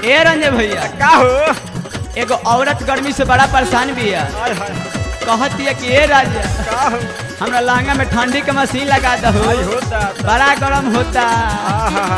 ए रंजय भैया का हो एगो औरत गर्मी से बड़ा परेशान भी है हाय हाय कहती है कि ए राजा का हो हमरा लहंगा में ठंडी के मशीन लगा दो हाय होता बड़ा गरम होता आहा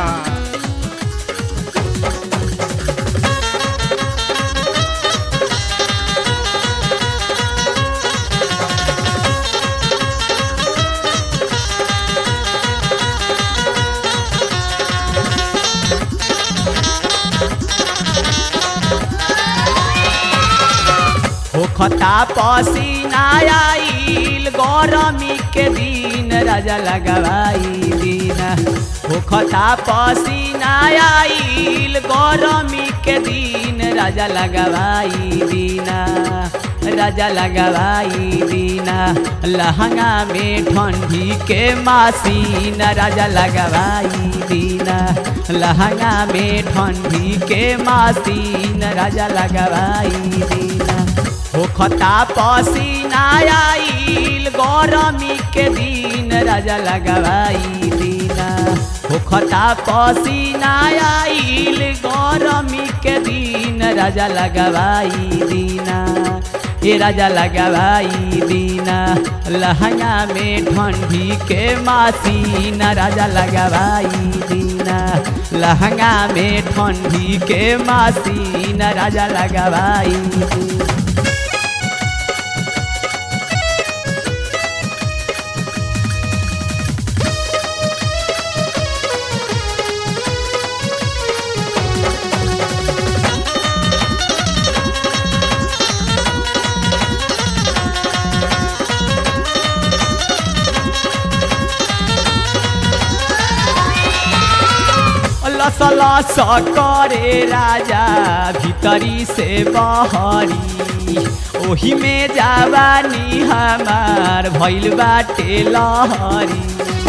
होखता पसीना आइल गरमी के दिन राजा लगवाई दिन होखता पसीना आइल गरमी के दिन राजा लगवाई दिन राजा लगवाई दिन लहंगा में ठंडी के मासीन राजा लगवाई दिन लहंगा में ठंडी के मासीन राजा लगवाई दिन होखता पसीना आइल गरमी के दिन राजा लगवाई दिन होखता पसीना आइल गरमी के दिन राजा लगवाई दिन ए राजा लगवाई दिन लहंगा में ठंडी के मासीन राजा लगवाई दिन लहंगा में ठंडी के मासीन राजा लगवाई दिन लस लस करे राजा भीतरी से बहरी ओही में जवानी हमार भैल बाटे लहरी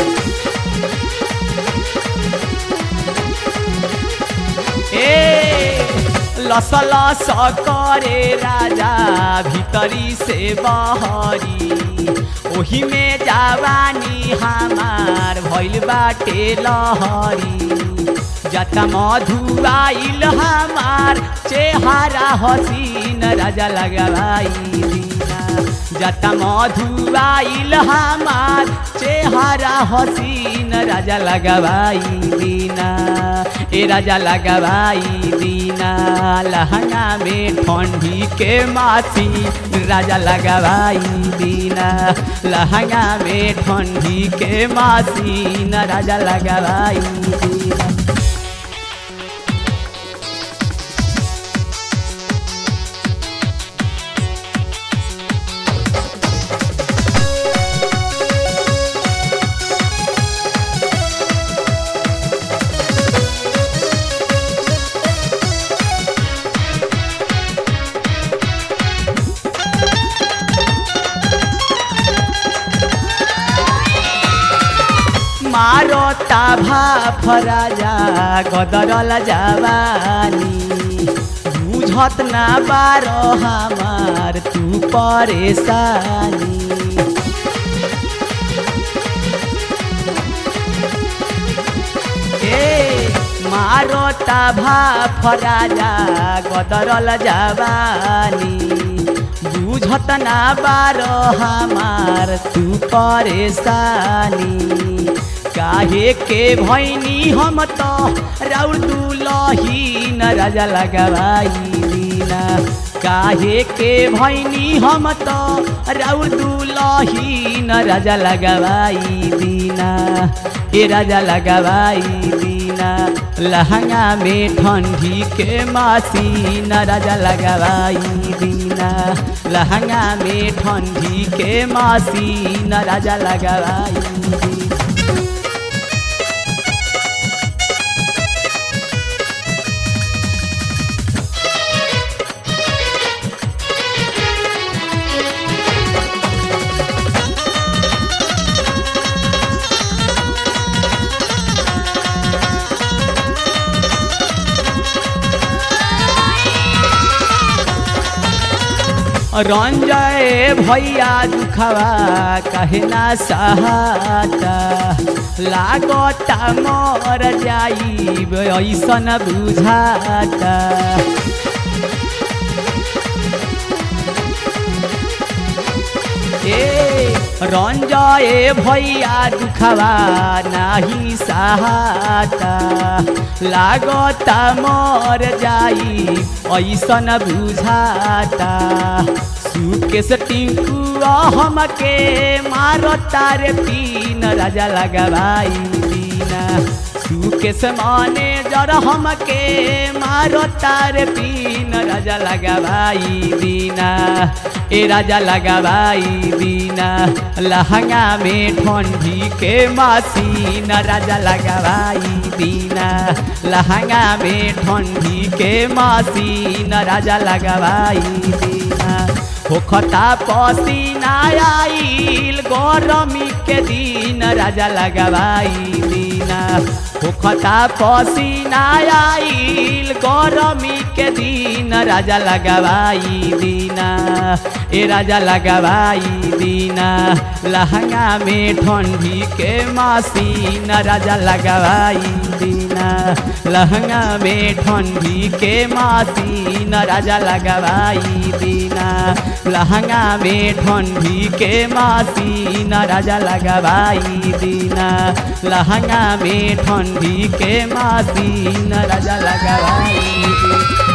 ए लस लस करे राजा भीतरी से बहरी ओही में जवानी हमार भैल बाटे लहरी जता मधु आइल हमार चेहरा हसीन राजा लगवाई दीना जता मधु आइल हमार चेहरा हसीन राजा लगवाई दीना ए राजा लगवाई दीना लहंगा में ठंडी के मासी राजा लगवाई दीना लहंगा में ठंडी के मासी राजा लगवाई दीना मारता भाफ राजा गदरल जवानी बुझत ना बारो हमार तू परेशानी ए मारता भाफ राजा गदरल जवानी बुझत ना बारो हमार तू परेशानी काहे के भैनी हम तो राउर दुलही न राजा लगवाई दीना काहे के भैनी हम तो राउर दुलही न राजा लगवाई दीना ए राजा लगवाई दीना लहंगा में ठंडी के मासी न राजा लगवाई दीना लहंगा में ठंडी के मासी न राजा लगवाई दीना रंजय भैया दुखवा कहे ना सहाता लागता मर जाई ऐसन बुझाता ए रंजय भैया दुखवा नाही सहाता लागता मर जाई ऐसन बुझाता सुकेश टिंकू हमके मारता रे तीन राजा लगवाई दीना सुकेश माने जर हमके मारता रे तीन राजा लगवाई दीना ए राजा लगवाई दीना लहंगा में ठंडी के मासीन राजा लगवाई दीना लहंगा में ठंडी के मासीन राजा लगवाई दीना होखता पसीना आइल गरमी के दिन राजा लगवाई दीना होखता पसीना आइल गरमी के दिन राजा लगवाई दीना ए राजा लगवाई दीना लहंगा में ठंडी के मासीन राजा लगवाई दीना लहंगा में ठंडी के मासीन राजा लगवाई दीना लहंगा में ठंडी के मासीन राजा लगवाई दीना लहंगा में ठंडी के मासीन राजा लगवाई दीना